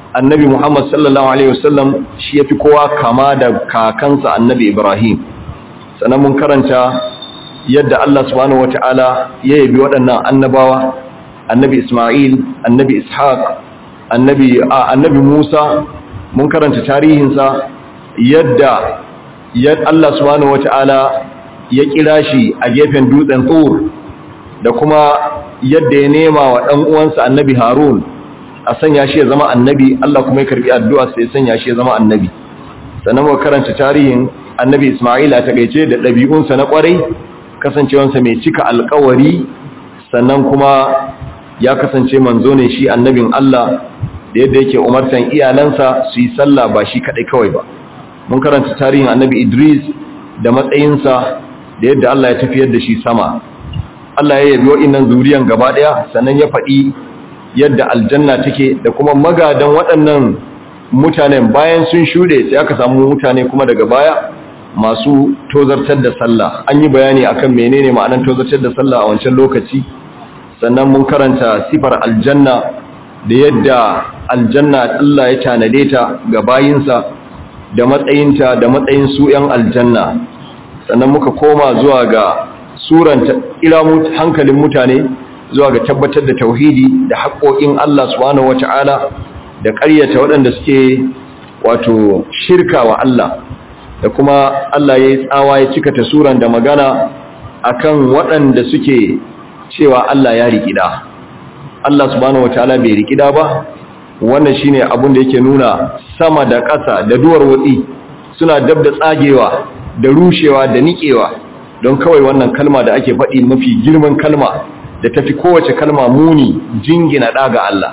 annabi Muhammad sallallahu alaihi wasallam shi yafi kowa kama da kakansa annabi Ibrahim sannan mun karanta yadda Allah subhanahu wataala ya yabi waɗannan annabawa annabi Isma'il annabi Ishaq annabi annabi Musa mun karanta tarihinsa yadda yadda Allah subhanahu wataala ya kira shi a gefen dutsen Tur da kuma yadda ya nema wa ɗan uwansa annabi Harun a sanya shi ya zama annabi Allah kuma ya karbi addu'a sai ya sanya shi ya zama annabi sannan mu karanta tarihin annabi Isma'il a takeice da ɗabi'unsa na kwarai kasancewansa mai cika alƙawari sannan kuma ya kasance manzo ne shi annabin Allah da yadda yake umartan iyalansa su yi sallah ba shi kadai kawai ba mun karanta tarihin annabi Idris da matsayinsa da yadda Allah ya tafiyar da shi sama Allah ya yabi wa'innan zuriyan gaba daya sannan ya faɗi yadda aljanna take da kuma magadan waɗannan mutanen bayan sun shuɗe sai aka samu mutane kuma daga baya masu tozartar da sallah an yi bayani akan menene ma'anar tozartar da sallah a wancan lokaci sannan mun karanta sifar aljanna da yadda aljanna Allah ya tanade ta ga bayinsa da matsayinta da matsayin su 'yan aljanna sannan muka koma zuwa ga suranta ila hankalin mutane zuwa ga tabbatar da tauhidi da haƙoƙin Allah subhanahu wata'ala da ƙaryata waɗanda suke wato shirka wa Allah da kuma Allah ya yi tsawa ya cika ta suran da magana akan waɗanda suke cewa Allah ya rikida Allah subhanahu wata'ala bai rikida ba wannan shine abin da yake nuna sama da ƙasa da duwar watsi suna dab da tsagewa da rushewa da niƙewa don kawai wannan kalma da ake faɗi mafi girman kalma da tafi kowace kalma muni jingina ɗaga Allah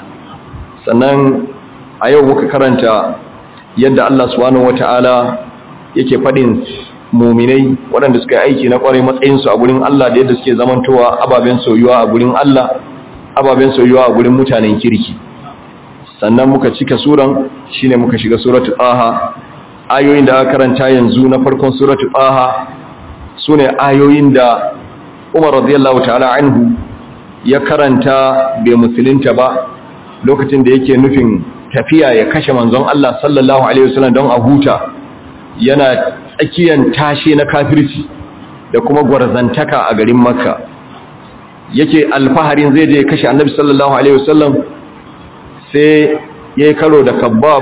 sannan a yau muka karanta yadda Allah subhanahu wata'ala yake faɗin muminai waɗanda suka yi aiki na ƙwarai matsayinsu a gurin Allah da yadda suke zamantowa ababen soyuwa a gurin Allah ababen soyuwa a gurin mutanen kirki sannan muka cika suran shine muka shiga suratul aha ayoyin da aka karanta yanzu na farkon suratul aha sune ayoyin da Umar radiyallahu ta'ala anhu ya karanta bai musulunta ba lokacin da yake nufin tafiya ya kashe manzon Allah sallallahu alaihi wasallam don a huta yana tsakiyan tashe na kafirci da kuma gwarzantaka a garin Makka yake alfaharin zai je kashe Annabi sallallahu alaihi wasallam sai yayi karo da Kabbab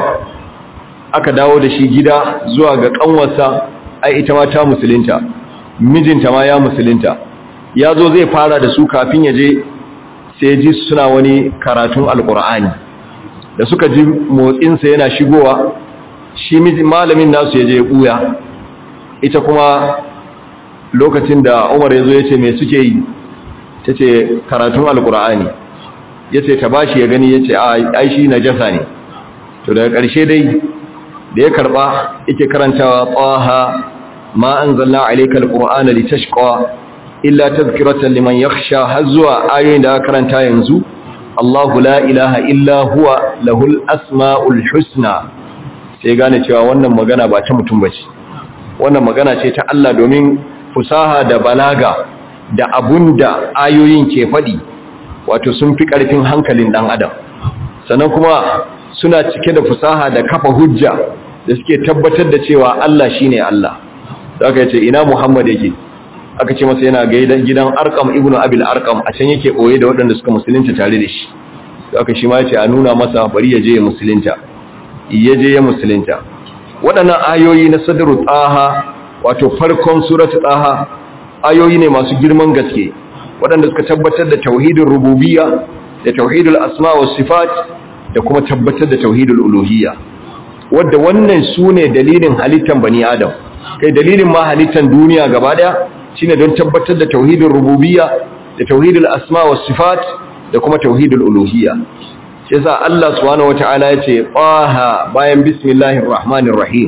aka dawo da shi gida zuwa ga kanwarsa ai ita ma ta musulunta mijinta ma ya musulunta ya zo zai fara da su kafin ya je sai ji suna wani karatun alkur'ani da suka ji motsinsa yana shigowa shi malamin nasu ya je ya ɓuya ita kuma lokacin da umar ya zo ya ce mai suke yi ta ce karatun alkur'ani ya ce ta bashi ya gani ya ce ai shi na jasa ne to daga ƙarshe dai da ya karɓa yake karantawa ƙwaha ma an zalla alaikal ƙur'ana litashqa illa tazkiratan liman yakhsha har zuwa ayoyin da aka karanta yanzu Allahu la ilaha illa huwa lahul asmaul husna sai gane cewa wannan magana ba ta mutum bace wannan magana ce ta Allah domin fusaha da balaga da abunda ayoyin ke fadi wato sun fi karfin hankalin dan adam sannan kuma suna cike da fusaha da kafa hujja da suke tabbatar da cewa Allah shine Allah zaka ce ina Muhammad yake aka ce masa yana gaidan gidan arkam ibnu abil arkam a can yake boye da waɗanda suka musulunta tare da shi to aka shi ma yace a nuna masa bari ya je ya musulunta ya je ya musulunta waɗannan ayoyi na sadru taha wato farkon suratu taha ayoyi ne masu girman gaske waɗanda suka tabbatar da tauhidin rububiyya da tauhidul asma was sifat da kuma tabbatar da tauhidul uluhiyya wanda wannan sune dalilin halittan bani adam kai dalilin ma halittan duniya gaba daya shine don tabbatar da tauhidin rububiyya da tauhidul asma was sifat da kuma tauhidul uluhiyya shi yasa Allah subhanahu wataala yace qaha bayan bismillahir rahmanir rahim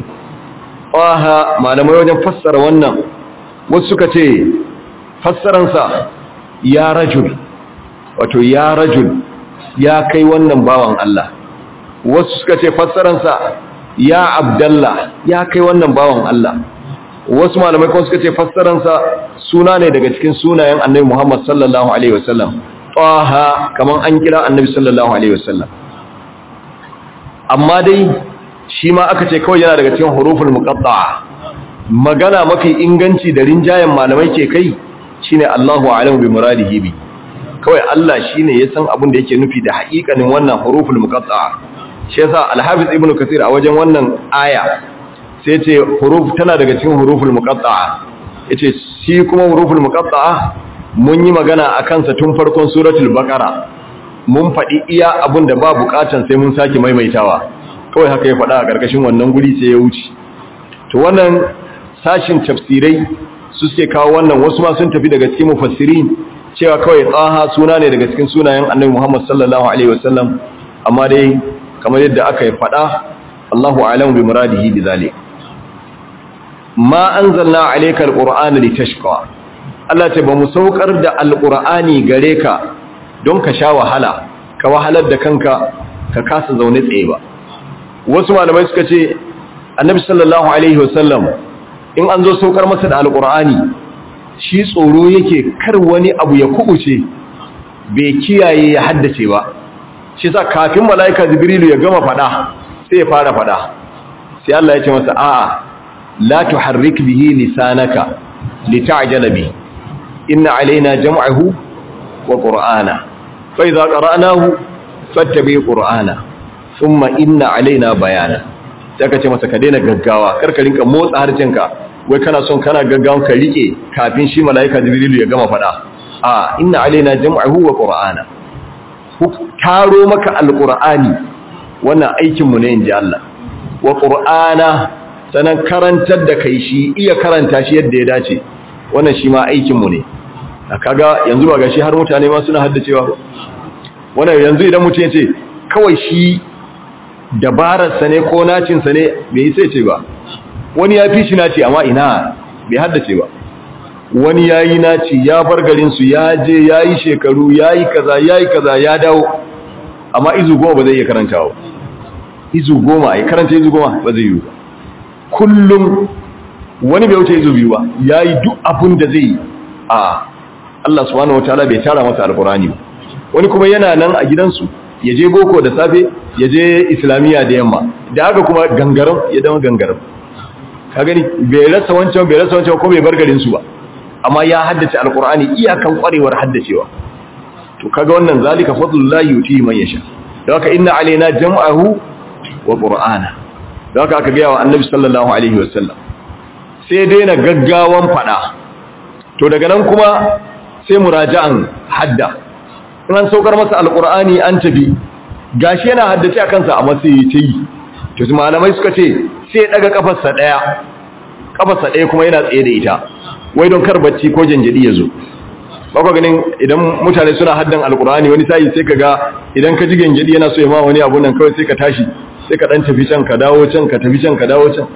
qaha malamai wajen fassara wannan wasu suka ce fassaran sa ya rajul wato ya rajul ya kai wannan bawan Allah wasu suka ce fassaran sa ya abdallah ya kai wannan bawan Allah wasu malamai kuma suka ce fassaransa suna ne daga cikin sunayen annabi Muhammad sallallahu alaihi wasallam taha kaman an kira annabi sallallahu alaihi wasallam amma dai shi ma aka ce kawai yana daga cikin huruful muqatta'a magana mafi inganci da rinjayen malamai ke kai shine Allahu a'lamu bi muradihi bi kawai Allah shine ya san abin da yake nufi da haƙiƙanin wannan huruful muqatta'a shi yasa al-hafiz ibnu kathir a wajen wannan aya sai ce huruf tana daga cikin huruful muqatta'a yace shi kuma huruful muqatta'a mun yi magana akan sa tun farkon suratul baqara mun faɗi iya abin da ba bukatan sai mun sake maimaitawa kawai haka ya faɗa a ƙarƙashin wannan guri sai ya wuce to wannan sashin tafsirai su suke kawo wannan wasu ma sun tafi daga cikin mufassirin cewa kawai tsaha suna ne daga cikin sunayen annabi Muhammad sallallahu alaihi wasallam amma dai kamar yadda aka yi faɗa Allahu a'lamu bi muradihi bi zalik ma anzalna alayka alqur'ana litashqa Allah ce ba mu saukar da alqur'ani gare ka don ka sha wahala ka wahalar da kanka ka kasa zaune tsaye ba wasu malamai suka ce annabi sallallahu alaihi wasallam in an zo saukar masa da alqur'ani shi tsoro yake kar wani abu ya kubuce bai kiyaye ya haddace ba shi sa kafin malaika jibrilu ya gama fada sai ya fara fada sai Allah ya ce masa a'a la tuharrik bihi lisanaka lita'jala bi inna alaina jam'ahu wa qur'ana fa idza qara'nahu fattabi qur'ana thumma inna alaina bayana sai ka ce masa ka daina gaggawa kar ka rinka motsa harcinka wai kana son kana gaggawan ka rike kafin shi malaika jibrilu ya gama fada a inna alaina jam'ahu wa qur'ana taro maka alqur'ani wannan aikin mu ne inji Allah wa qur'ana sanan karantar da kai shi iya karanta shi yadda ya dace wannan shi ma aikin mu ne kaga yanzu ba gashi har mutane ma suna haddacewa wannan yanzu idan mutum ya ce kawai shi dabararsa ne ko nacinsa ne bai sai ce ba wani ya fi shi naci amma ina bai haddace ba wani ya yi naci ya bar garinsu ya je ya yi shekaru ya yi kaza ya yi kaza ya dawo amma izu goma ba zai iya karantawa izu goma ya karanta izu goma ba zai yi ba kullum wani bai wuce izu biyu ba ya yi duk abin da zai a Allah subhanahu wataala bai tara masa alkurani ba wani kuma yana nan a gidansu ya je boko da safe ya je islamiyya da yamma da haka kuma gangaram ya dama gangaram ka gani bai rasa wancan bai rasa wancan ko bai bar garin su ba amma ya haddace alqur'ani iyakan kwarewar haddacewa to kaga wannan zalika fadlullahi yuti man yasha da haka inna alaina jam'ahu wa qur'ana da haka aka ga wa annabi sallallahu alaihi wasallam sai daina gaggawan fada to daga nan kuma sai muraja'an hadda in an saukar masa alqur'ani an tafi gashi yana haddace a kansa a matsayi ta yi to malamai suka ce sai ya daga kafarsa daya kafarsa daya kuma yana tsaye da ita wai don kar bacci ko janjadi ya zo baka ganin idan mutane suna haddan alkur'ani wani sai sai kaga idan ka ji janjadi yana so ya ma wani abu nan kawai sai ka tashi sai ka dan tafi can ka dawo can ka tafi can ka dawo can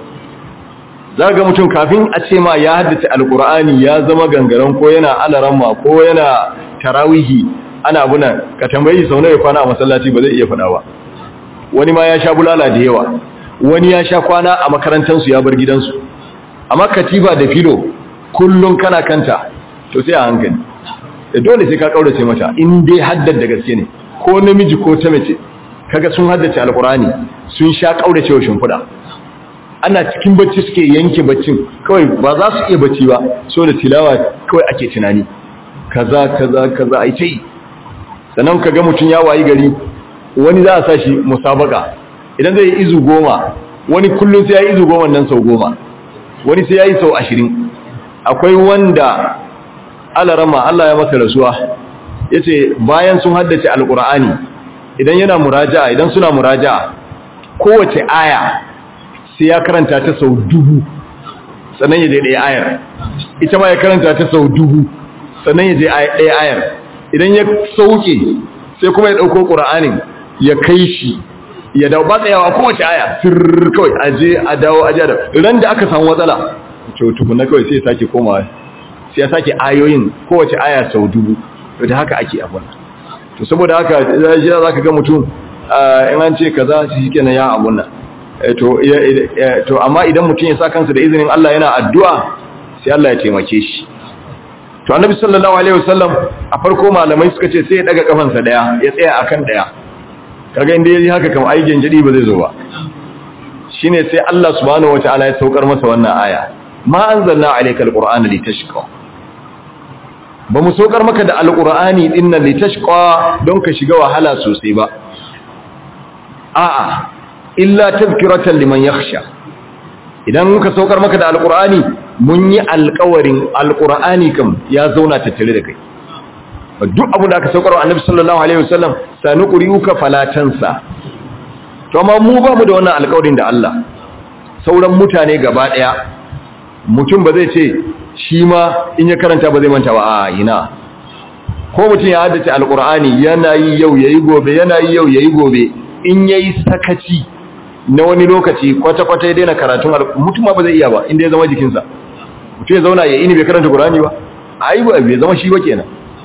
za ga mutum kafin a ce ma ya haddace alkur'ani ya zama gangaren ko yana alaramma ko yana tarawihi ana abuna ka tambayi sau nawa kwana a masallaci ba zai iya faɗa ba wani ma ya sha bulala da yawa wani ya sha kwana a makarantansu ya bar gidansu amma katiba da filo kullum kana kanta to sai a hankali da dole sai ka kaurace mata in dai haddar da gaske ne ko namiji ko ta mace kaga sun haddace alkurani sun sha kaurace wa shimfiɗa ana cikin bacci suke yanke baccin kawai ba za su iya bacci ba so da tilawa kawai ake tunani kaza kaza kaza ai tai sannan kaga mutun ya wayi gari wani za a sa shi musabaka idan zai yi izu goma wani kullum sai ya yi izu goma nan sau goma wani sai ya yi sau ashirin akwai wanda alarama Allah ya masa rasuwa ya ce bayan sun haddace alkur'ani idan yana muraja'a idan suna muraja'a kowace aya sai ya karanta ta sau dubu sannan ya je ɗaya ayar ita ma ya karanta ta sau dubu sannan ya je ɗaya ayar idan ya sauke sai kuma ya ɗauko ƙura'anin ya kai shi ya dawo ba tsayawa kowace aya sirr kawai aje a dawo aje da ran da aka samu matsala to tukuna kawai sai ya sake komawa sai ya sake ayoyin kowace aya sau dubu to da haka ake abun to saboda haka zai za ka ga mutum in an ce kaza shi kenan ya abun nan to to amma idan mutum ya sa kansa da izinin Allah yana addu'a sai Allah ya taimake shi to annabi sallallahu alaihi wasallam a farko malamai suka ce sai ya daga kafansa daya ya tsaya akan daya kaga inda yayi haka kam ai gengedi ba zai zo ba shine sai Allah subhanahu wataala ya saukar masa wannan aya ma anzalna alayka alqur'ana litashqa ba mu saukar maka da alqur'ani dinnan litashqa don ka shiga wahala sosai ba a'a illa tazkiratan liman yakhsha idan muka saukar maka da alqur'ani mun yi alƙawarin alqur'ani kam ya zauna tattare da kai duk abu da aka saukar wa annabi sallallahu alaihi wasallam sanuqri'uka falatansa to amma mu ba mu da wannan alƙawarin da Allah sauran mutane gaba daya mutum ba zai ce shi ma in ya karanta ba zai manta ba a ina ko mutum ya haddace alqur'ani yana yi yau yayi gobe yana yi yau yayi gobe in yayi sakaci na wani lokaci kwata-kwata ya daina karatun mutum ba zai iya ba inda ya zama jikinsa mutum ya zauna ya ini bai karanta qur'ani ba ai ba bai zama shi ba kenan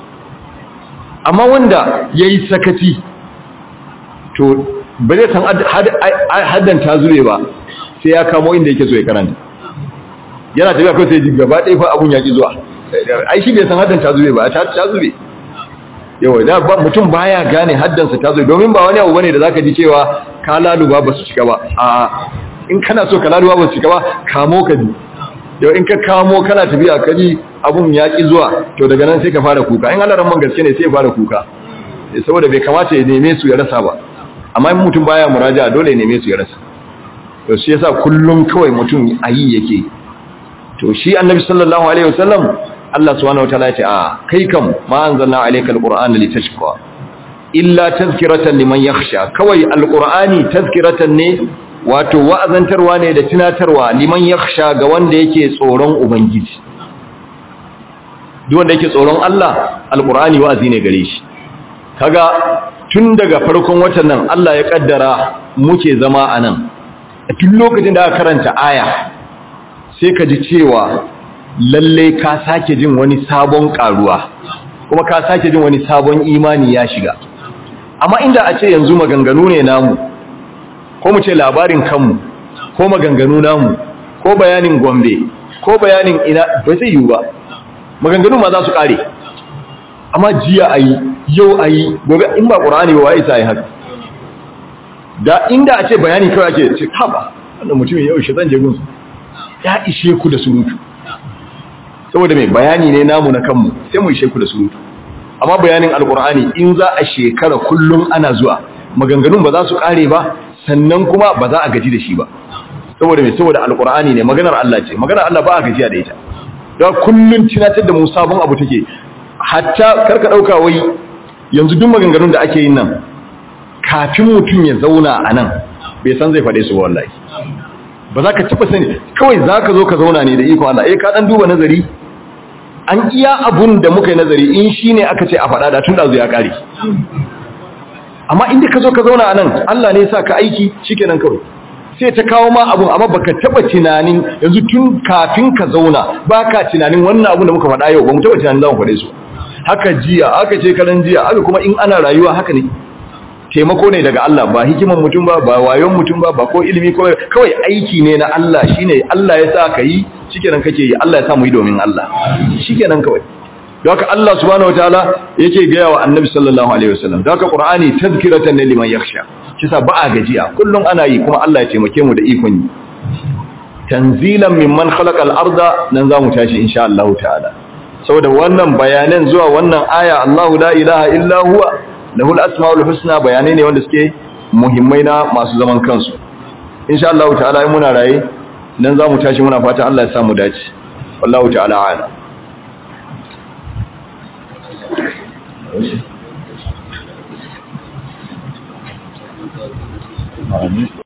amma wanda ya yi sakaci to ba zai san haddan ta zube ba sai ya kamo inda yake so ya karanta yana tafiya kawai sai ji gaba ɗaya fa abun yaƙi zuwa ai shi bai san haddan ta zube ba ta zube yawa da ba mutum baya gane haddansa ta zube domin ba wani abu bane da zaka ji cewa ka laluba ba su cika ba a in kana so ka laluba ba su cika ba kamo ka ji yau in ka kamo kana tafiya ka ji abun ya ƙi zuwa to daga nan sai ka fara kuka in alaran man gaske ne sai ya fara kuka saboda bai kamata ya neme su ya rasa ba amma in mutum baya muraja dole ya neme su ya rasa to shi yasa kullum kawai mutum ayi yake to shi annabi sallallahu alaihi wasallam Allah subhanahu wataala ya ce a kai kam ma anzalna alayka alqur'ana litashqa illa tazkiratan liman yakhsha kawai alqur'ani tazkiratan ne wato wa'azantarwa ne da tunatarwa liman yakhsha ga wanda yake tsoron ubangiji duk wanda yake tsoron Allah alqur'ani wa'azi ne gare shi kaga tun daga farkon watan nan Allah ya kaddara muke zama anan a duk lokacin da aka karanta aya sai ka ji cewa lalle ka sake jin wani sabon karuwa kuma ka sake jin wani sabon imani ya shiga amma inda a ce yanzu maganganu ne namu ko mu ce labarin kanmu ko maganganu namu ko bayanin gombe ko bayanin ina ba zai yiwu ba maganganu ma za su kare amma jiya a yi yau a yi gobe in ba ƙura'ani ba wa isa yi haka da inda a ce bayani kawai ake ce haɓa wannan mutumin yau shi zan je gunsu ya ishe ku da surutu saboda mai bayani ne namu na kanmu sai mu ishe ku da surutu amma bayanin alƙura'ani in za a shekara kullum ana zuwa maganganun ba za su kare ba sannan kuma ba za a gaji da shi ba saboda mai saboda alƙura'ani ne maganar Allah ce maganar Allah ba a gajiya da ita da kullun tunatar da mu sabon abu take hatta karka dauka wai yanzu duk maganganun da ake yin nan kafin mutum ya zauna a nan bai san zai faɗe su wallahi ba za ka taɓa sani kawai za ka zo ka zauna ne da iko Allah eh ka ɗan duba nazari an iya abun da muka yi nazari in shi ne aka ce a faɗa da tun da ya ƙare amma inda ka zo ka zauna a nan Allah ne sa ka aiki shikenan kawai sai ta kawo ma abun amma baka taba tunanin yanzu tun kafin ka zauna baka tunanin wannan abun da muka faɗa yau ba mu taba tunanin za mu faɗe su haka jiya haka ce karan jiya haka kuma in ana rayuwa haka ne taimako ne daga Allah ba hikiman mutum ba ba wayon mutum ba ba ko ilimi ko kawai aiki ne na Allah shine Allah ya sa ka yi shikenan kake yi Allah ya sa mu yi domin Allah shikenan kawai don haka Allah subhanahu wataala yake gaya wa Annabi sallallahu alaihi wasallam don haka Qur'ani tazkiratan liman yakhsha kisa ba a gajiya kullum ana yi kuma Allah ya taimake mu da ikon yi tanzilan mimman khalaqal arda nan zamu tashi insha Allah ta'ala saboda wannan bayanan zuwa wannan aya Allahu la ilaha illa huwa lahul asmaul husna bayanai ne wanda suke muhimmai na masu zaman kansu insha Allah ta'ala in muna raye nan zamu tashi muna fata Allah ya samu dace wallahu ta'ala a'lam Amin.